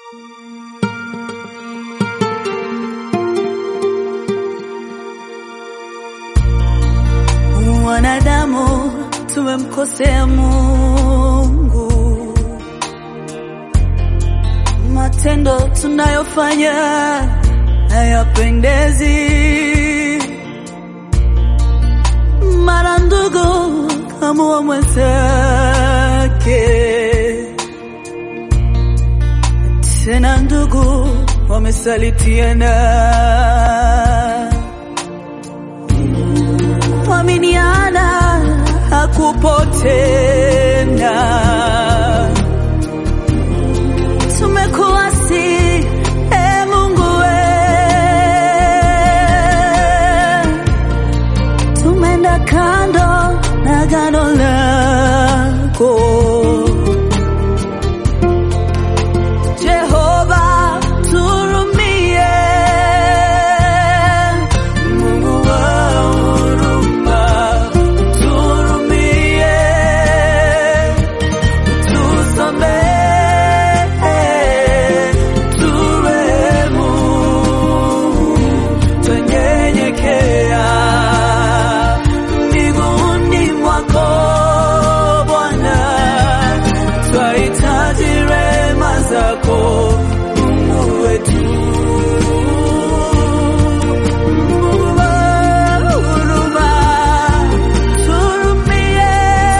Wanadamu tumemkosea Mungu, matendo tunayofanya hayapendezi. Mara ndugu kamua mwenzake, tena ndugu wamesalitiana kuaminiana hakupo tena. Tumekuasi e Mungu we, tumeenda kando na agano lako Jehova, turumie Mungu wa huruma, turumie, tusamehe, turehemu, twenyenyekea miguuni mwako Bwana, twahitaji rehema zako Mungu wetu. Mungu wa huruma, turumie,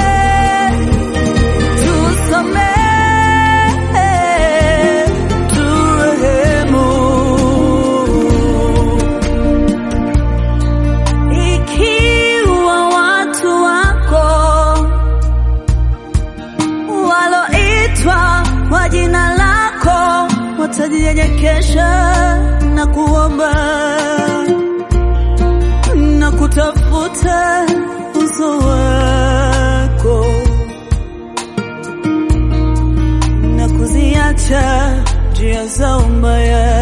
tusamehe, turehemu. Ikiwa watu wako waloitwa kwa jina lako watajinyenyekesha na kuomba na kutafuta uso wako na kuziacha njia zao mbaya